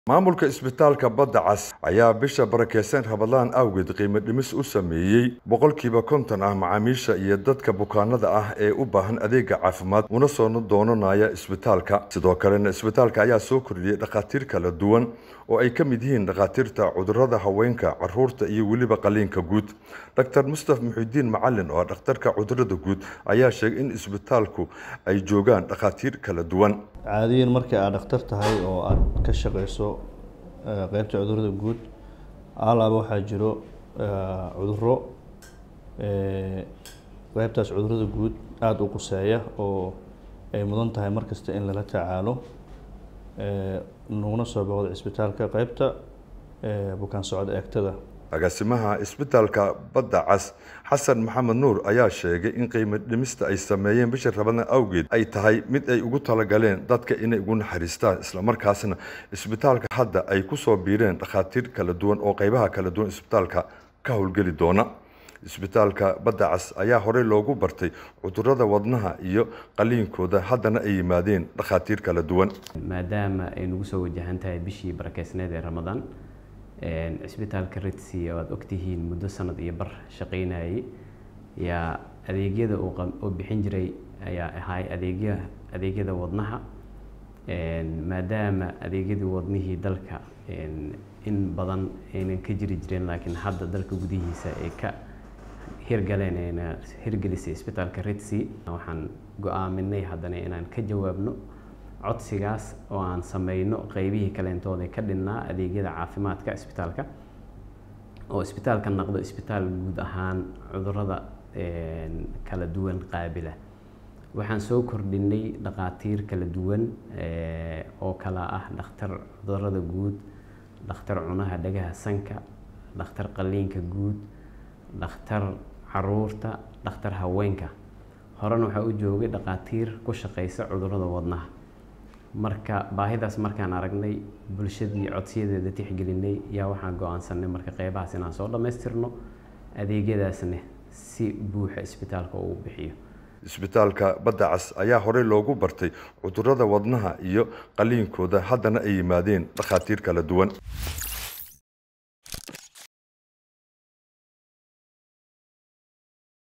maamulka isbitaalka badda cas ayaa bisha barakeysan rabadlaan awgeed qiimo dhimis u sameeyey boqolkiiba konton ah macaamiisha iyo dadka bukaanada ah ee u baahan adeega caafimaad una soo doonanaya isbitaalka sidoo kalena isbitaalka ayaa soo kordhiyey dhakhaatiir kala duwan oo ay ka mid yihiin dhakhaatiirta cudurada haweenka caruurta iyo weliba qaliinka guud dr mustaf muxidiin macalin oo dhakhtarka cudurada guud ayaa sheegay in isbitaalku ay joogaan dhakhaatiir kala duwan caadiyan markii aad dhakhtar tahay oo aada ka shaqeyso qeybta cudurada guud alaaba waxaa jiro cuduro qeybtaas cudurada guud aada u quseeya oo ay mudan tahay markasta in lala tacaalo naguna soo boqdo cisbitaalka qeybta bukaan socod eegtada agaasimaha isbitaalka badda cas xasan maxamed nuur ayaa sheegay in qiimo dhimista ay sameeyeen bisha rabadaan awgeed ay tahay mid ay ugu talagaleen dadka inay ugu naxariistaan islamarkaasna isbitaalka hadda ay kusoo biireen dhakhaatiir kala duwan oo qeybaha kala duwan isbitaalka ka howlgeli doona isbitaalka badda cas ayaa horey loogu bartay cudurada wadnaha iyo qaliinkooda haddana ay yimaadeen dhakhaatiir kala duwan maadaama ay nagu soo wajahan tahay bishii barakeysneed ee ramadaan cisbitaalka ritsi oo aada ogtihiin muddo sanad iyo bar shaqeynayay yaa adeegyada uu bixin jiray ayaa ahay adeegya adeegyada wadnaha maadaama adeegyadii wadnihii dalka in badan aynan ka jiri jireen laakiin hadda dalka gudihiisa ay ka hirgaleen ayna hirgelisay isbitaalka ritsi waxaan go-aaminay haddana inaan ka jawaabno codsigaas oo aan sameyno qeybihii kaleentooda ka dhinnaa adeegyada caafimaadka isbitaalka oo isbitaalka noqdo isbitaal guud ahaan cudurada kala duwan qaabila waxaan soo kordhinay dhakhaatiir kala duwan oo kala ah dhakhtar cudurada guud dhakhtar cunaha dhagaha sanka dhakhtar qaliinka guud dhakhtar caruurta dhakhtar haweenka horena waxaa u joogay dhakhaatiir ku shaqeysa cudurada wadnaha marka baahidaas markaan aragnay bulshadii codsiyadeeda tixgelinay yaa waxaan go-aansanay marka qeybahaas inaan soo dhammaystirno adeegyadaasna si buuxa isbitaalka uu bixiyo isbitaalka badda cas ayaa horey loogu bartay cudurada wadnaha iyo qaliinkooda haddana ay yimaadeen dhakhaatiir kala duwan